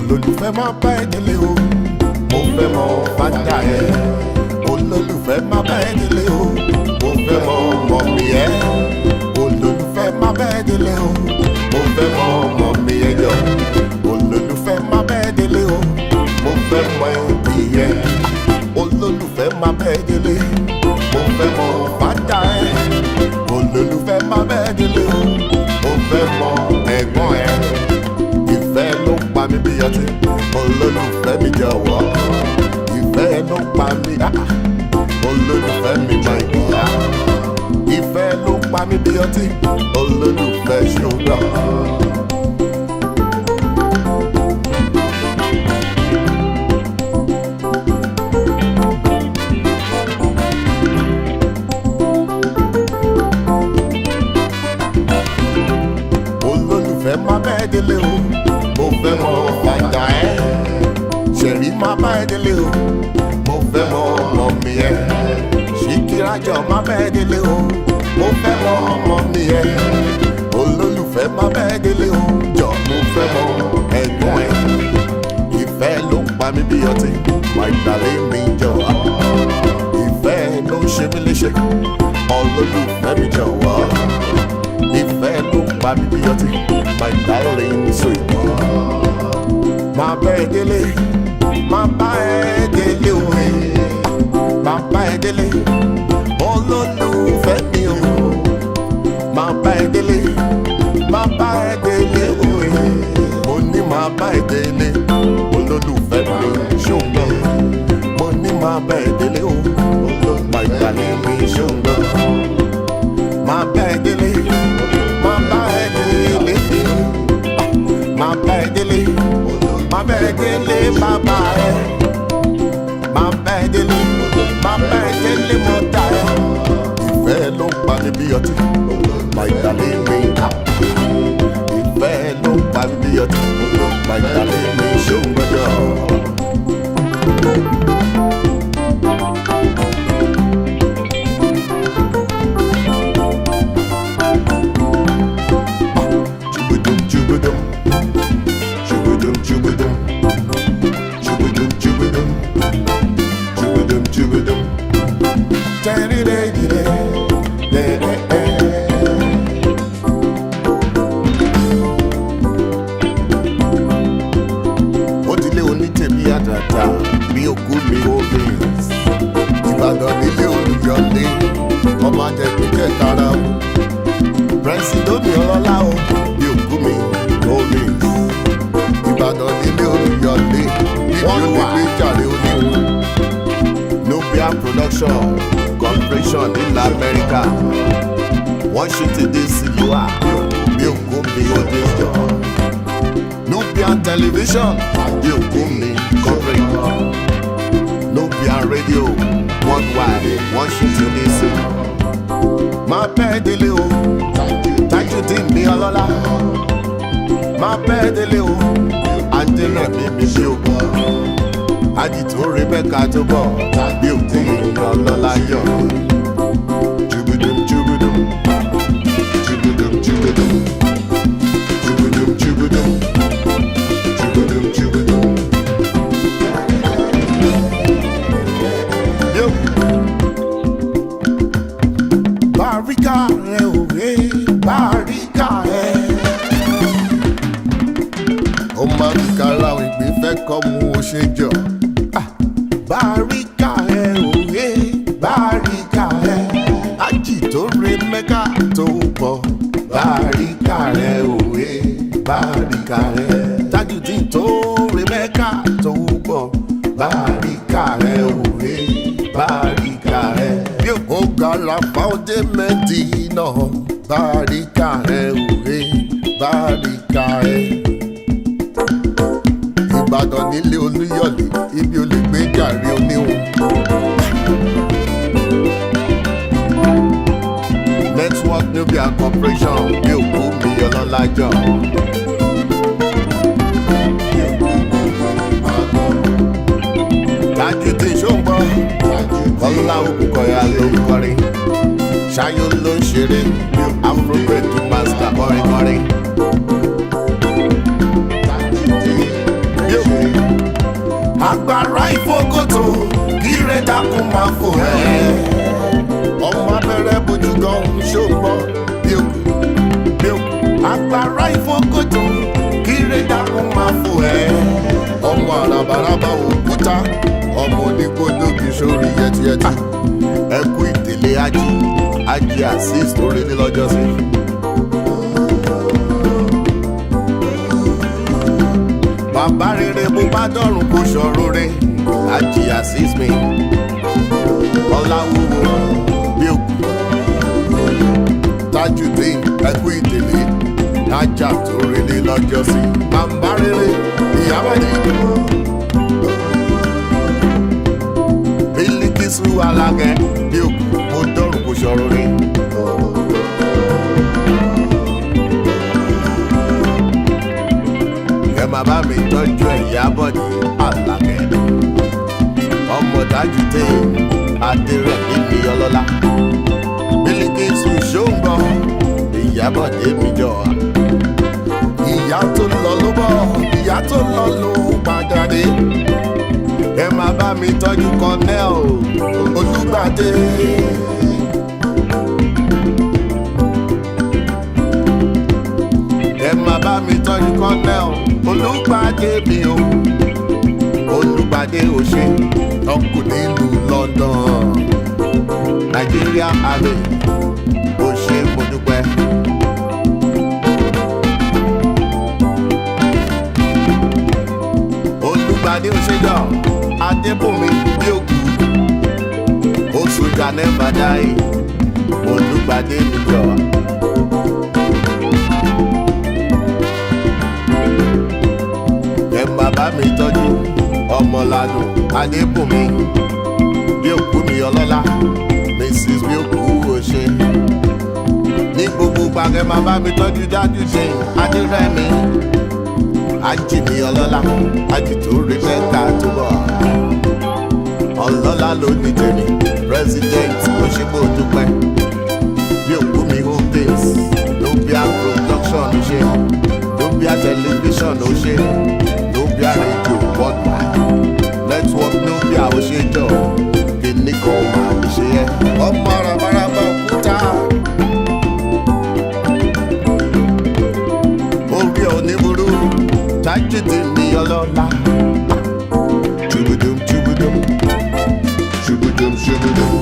olólùfẹ́ má bá ẹ délé o mo fẹ́ mọ fàdà ẹ olólùfẹ́ má bá ẹ délé o mo fẹ́ mọ mọ̀mí ẹ olólùfẹ́ má bá ẹ délé o mo fẹ́ mọ mọ̀mí ẹ yọ olólùfẹ́ má bá ẹ délé o mo fẹ́ mọ ẹbí ẹ olólùfẹ́ má bá ẹ délé mo fẹ́ mọ fàdà ẹ olólùfẹ́ má bá ẹ délé o mo fẹ́ mọ ẹ̀gbọ́n ẹ ìfẹ́ ló pa mí bí ọtí olólùfẹ́ mi jọ̀wọ́ ìfẹ́ ló pa mí ah, olólùfẹ́ mi máa ń yá ìfẹ́ ló pa mí bí ọtí olólùfẹ́ ṣùgbọ́n. olólùfẹ́ má bẹ́ẹ̀ délé o mo fẹ́ mọ fàjà ẹ́ ṣẹ̀rí má bá ẹ délé o mo fẹ́ mọ ọmọ mi ẹ́ ṣìkìrájọ má bẹ́ẹ̀ délé o mo fẹ́ mọ ọmọ mi ẹ́ olólùfẹ́ má bẹ́ẹ̀ délé o jọ mo fẹ́ mọ ẹ̀gbọ́n ẹ̀ ìfẹ́ ló ń pa mí bí ọtí wà ìdàlẹ́ mi jọ̀wọ́ ìfẹ́ ló ń ṣe mí léṣe olólùfẹ́ mi jọ̀wọ́ ìfẹ́ ló ń pa mí bí ọtí my darling sweet. Máa bá ẹ délé, máa bá ẹ délé òwe, máa bá ẹ délé, olólùfẹ́ mi o. Máa bá ẹ délé, máa bá ẹ délé òwe, mo ní máa bá ẹ délé, olólùfẹ́ mi ṣùgbọ́n. Mo ní máa bá ẹ délé o, my darling mi ṣùgbọ́n. Máa bá ẹ délé, máa bá ẹ délé máa bá ẹ délé máa bá ẹ délé bàbá ẹ máa bá ẹ délé máa bá ẹ délé mọ́tà ẹ. ìfẹ́ ló ń pa ní bí ọtí máa ìdálé mi kà ìfẹ́ ló ń pa ní bí ọtí máa ìdálé mi ṣóun gbọ́dọ̀. Chubudum, chubudum. Chubudum, chubudum. Chubudum, chubudum. Chubudum, chubudum. Tadidadida. Da-da-da. ó ti lé onítẹ̀mí àtàtà bí òkú mi ó bẹ̀rẹ̀ ìbàdàn nílé olùyọlé ọmọ ajẹ̀kú kẹtara o pírẹsidómi ọlọ́lá o bí òkú mi ó bẹ̀rẹ̀ ìbàdàn nílé olùyọlé níbi onígbé jàre oníhun nubia production corporation nílẹ̀ amẹ́ríkà washington dc ló wà bí òkú mi ó dé jọ. Nubian television di òkú mi corporate Nubian radio worldwide Washington DC. Máa bẹ́ẹ̀ délé o, Tajudeen mi ọlọ́lá. Máa bẹ́ẹ̀ délé o, Angela mi mi ṣe o. Àdìtò Rebecca tó bọ̀ bí òkú mi ọlọ́lá yọ̀. Jubidum jubidum, jubidum jubidum, jubidum jubidum. Chubadum, chubadum. Yo. Bàríkà rẹ̀ òwe, bàríkà rẹ̀. Ó máa ń kára àwọn ìgbín fẹ́ kọ́ mu ó ṣe jọ. Ah, Bàríkà rẹ̀ òwe, bàríkà rẹ̀. Ájì tó re mẹ́ka tó bọ̀. Bàríkà rẹ̀ òwe, bàríkà rẹ̀. Tajudeen tó re mẹ́ka tó bọ̀. Bàríkà rẹ̀ òwe, bàríkà rẹ̀. Bí o gara fáwọ́dé mẹ́dínà. Bàríkà rẹ̀ òwe, bàríkà rẹ̀ ìbàdàn nílé olúyọ̀lé ibi olè gbé jàre oníhun. network nubia corporation bí òkú mi ọlọ́lájọ́. Tajudeen ṣóńgbọ́ ọlá òkùnkọ̀yà ló ń kọrin ṣáyó ló ń ṣeré afrobeat master kọrin kọrin. Yo. agbára ìfókòtò kíre dákun máa fò ẹ́. ọmọ abẹ́rẹ́ bójú gan ṣògbọ́ bí òkú bí òkú. agbára ìfókòtò kíre dákun máa fò ẹ́. ọmọ àràbàràbà òkúta ọmọ onígbòdógì sórí yẹtiyẹti. ẹ kú ìdílé ají ají azeez tó rí ní lọ́jọ́ sí. bàbá rere bó bá dọ̀rùn kó ṣọ̀rọ̀ rẹ̀ ají azeez mi. ọláwúwo bí òkú tajudeen ẹkú ìdílé ajá tó rí ní lọ́jọ́ sí. bàbá rere ìyábọ̀dé. bílíkìsù alágẹ bí òkú mo dọ̀rùn kó ṣọ̀rọ̀ rẹ̀. ẹ máa bá mi tọ́jú ẹ̀ ìyábọ̀dé alágẹ. ọmọ tajudeen adérẹ̀mí mi ọlọ́lá. bílíkìsù ṣóńgbọ̀ ìyábọ̀dé mi jọ. ìyá tó lọ ló bọ̀ ìyá tó lọ ló padà dé ẹ máa bá mi tọ́jú kọ́nẹ́ẹ̀ olùgbàdé. ẹ máa bá mi tọ́jú kọ́nẹ́ẹ̀ olùgbàdé mi o olùgbàdé ò ṣe ọkùnrin nílùú london nàìjíríà àmì ò ṣe mo dúpẹ́. olùgbàdé òṣèjọ adébùnmi bí òkú oṣùjà nẹ́ẹ̀bà dáì olùgbàdé nìjọ. ẹ bàbá mi tọ́jú ọmọládùn adébùnmi bí òkú mi ọlọ́lá mrs bí òkú òṣè ní gbogbo gbàgẹ́ bàbá mi tọ́jú dájú ṣe adérẹ́mi ajìmí ọlọ́lá ajìtò rí mẹ́ta tó bọ̀. ọlọ́lá ló ní tèmi president òṣìbò dúpẹ́ bí òkú mi holdings nubia production ó ṣe nubia television ó ṣe nubia radio worldwide network nubia ó ṣe jọ kìíní kan máa ń ṣe ẹ. ọmọ arabaraba òkúta. orí oníburú tajidi ní ọlọ́lá. Ṣubudum ṣubudum ṣubudum ṣubudum